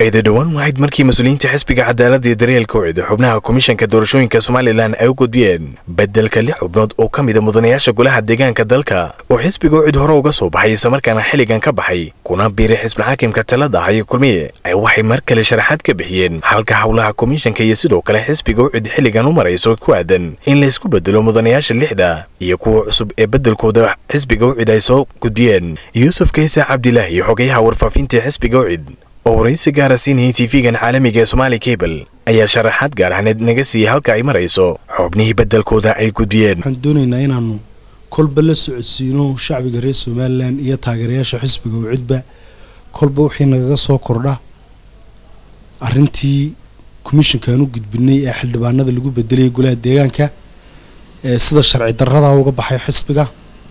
eeda dhowaan wahayd markii mas-uuliyiinta xisbiga cadaaladda iyo daryeelka ucid xubnaha komishanka doorashooyinka somalilan ay u gudbiyeen beddelka lix xubnood oo ka mida mudanayaasha golaha deegaanka dalka oo xisbiga ucid hore uga soo baxay islamarkaana xilligan ka baxay kuna biiray xisbilxaakimka talada ah iyo kulmiye ay waxay mar kale sharaxaad ka bixiyeen halka howlaha komishanka iyo sidoo kale xisbiga ucid xilligan u marayso ku aadan in laysku bedelo mudanayaasha lixda iyo kuwa cusub ee beddelkooda xisbiga ucid ay soo gudbiyeen yuusuf kaysa cabdilaahi xogayaha warfaafinta xisbiga ucid oo waraysi gaara siinayay tv-gan caalamiga ee somaali kabel ayaa sharaxaad gaar ahneed naga siiyey halka ay marayso xubnihii beddelkooda ay gudbiyeen waxaan doonaynaa inaanu kolba la socodsiino shacbiga reer somalilan iyo taageerayaasha xisbiga ucidba kolba wixii nagaga soo kordha arrintii komishankaan u gudbinay ee xildhibaanada lagu bedelayay golaha deegaanka ee sida sharci darradaa uga baxay xisbiga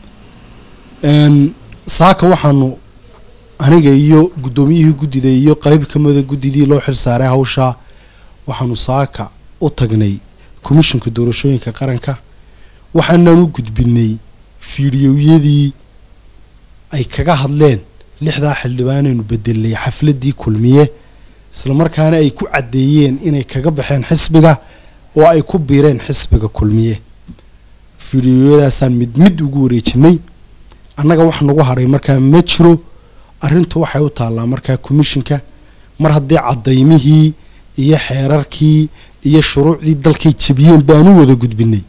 saaka waxaanu aniga iyo guddoomiyihii guddida iyo qayb ka mida guddidii loo xil saaray hawshaa waxaanu saaka u tagnay komishanka doorashooyinka qaranka waxaanaan u gudbinay fiidiyowyadii ay kaga hadleen lixdaa xildhibaanaynu bedelnay xafladii kulmiye islamarkaana ay ku caddeeyeen inay kaga baxeen xisbiga oo ay ku biireen xisbiga kulmiye fiidiyoyadaasaan mid mid ugu wareejinay annaga wax nagu hadhay markaa ma jiro arrintu waxay u taallaa markaa komishinka mar haddii cadaymihii iyo xeerarkii iyo shuruucdii dalkay jebiyeen baanu wada gudbinay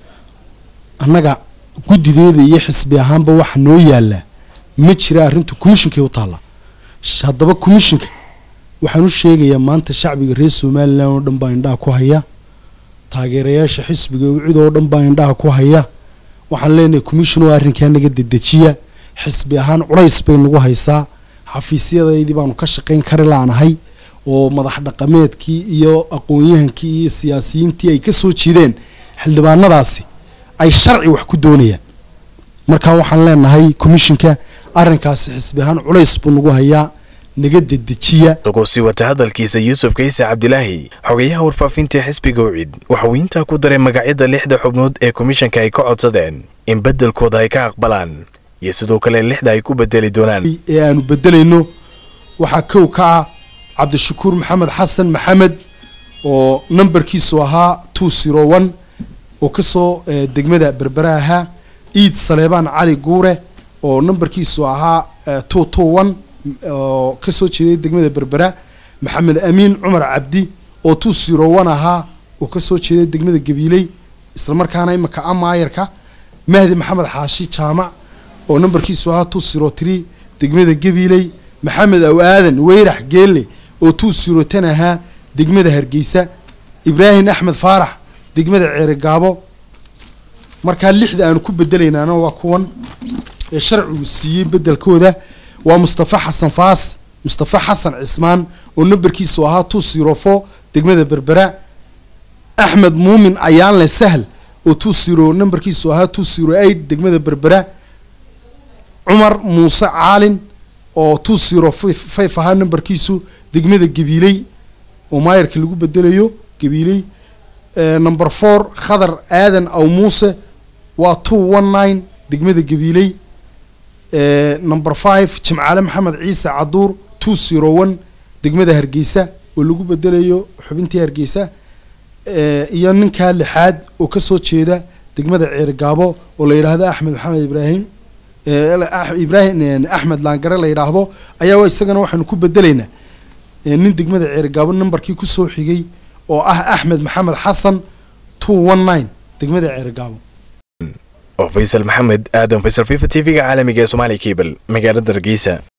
annaga guddideeda iyo xisbi ahaanba waxa noo yaallaa ma jira arrintu komishinkay u taallaa haddaba komishinka waxaan u sheegayaa maanta shacbiga reer somalilan oo dhan baa indhaha ku haya taageerayaasha xisbiga ucid oo dhan baa indhaha ku haya waxaan leenahay commission oo arrinkaa naga dedejiya xisbi ahaan culays bay nagu haysaa xafiisyadaydii baanu ka shaqayn kari laanahay oo madax dhaqameedkii iyo aqoon-yahankii iyo siyaasiyiintii ay ka soo jeedeen xildhibaanadaasi ay sharci wax ku doonayaan markaa waxaan leenahay commishinka arrinkaasi xisbi ahaan culays buu nagu hayaa naga dedejiya isagoo sii wata hadalkiisa yuusuf kayse cabdilaahi xogayaha warfaafinta xisbiga ucid waxauu intaa ku daray magacyada lixda xubnood ee komishanka ay ka codsadeen in beddelkooda ay ka aqbalaan iyo sidoo kale lixda ay ku bedeli doonaan ee aanu bedelayno waxaa kow ka ah cabdishakuur maxamed xasan maxamed oo nambarkiisu ahaa two zero one oo kasoo degmada berbera ahaa iid saleebaan cali guure oo nambarkiisu ahaa two two one oo kasoo jeeday degmada berbera maxamed amiin cumar cabdi oo two zero one ahaa oo kasoo jeeday degmada gabiiley islamarkaana imika amaayarka mahdi maxamed xaashi jaamac oo nambarkiisu ahaa two zero tree degmada gabiiley maxamed aw aadan weyrax geelle oo two zero ten ahaa degmada hargeysa ibraahim axmed faarax degmada ceerigaabo markaa lixda aanu ku bedelaynaana waa kuwan ee sharcigu siiyey bedelkooda waa mustafa xasan faas mustafa xasan cismaan oo nambarkiisu ahaa two zero four degmada berbera axmed muumin ayaanle sahl oo two zero nambarkiisu ahaa two zero eight degmada berbera cumar muuse caalin oo two zero five ahaa nambarkiisu degmada gabiiley oo maayarka lagu bedelayo gabiiley number four khadar aadan aw muuse waa two one nine degmada gabiiley number five jimcaale maxamed ciise caduur two zero one degmada hargeysa oo lagu bedelayo xubintii hargeysa iyo ninkaa lixaad oo kasoo jeeda degmada ceerigaabo oo la yidhaahdo axmed maxamed ibraahim ibraahim axmed laangare la yidhaahdo ayaa isagana waxaanu ku bedelaynaa nin degmada ceerigaabo nambarkii kusoo xigay oo ah axmed maxamed xasan two one nine degmada ceerigaabo oo faysal maxamed aadan faysal fifa t v-ga caalamiga ee somaali kabel magaalada hargeysa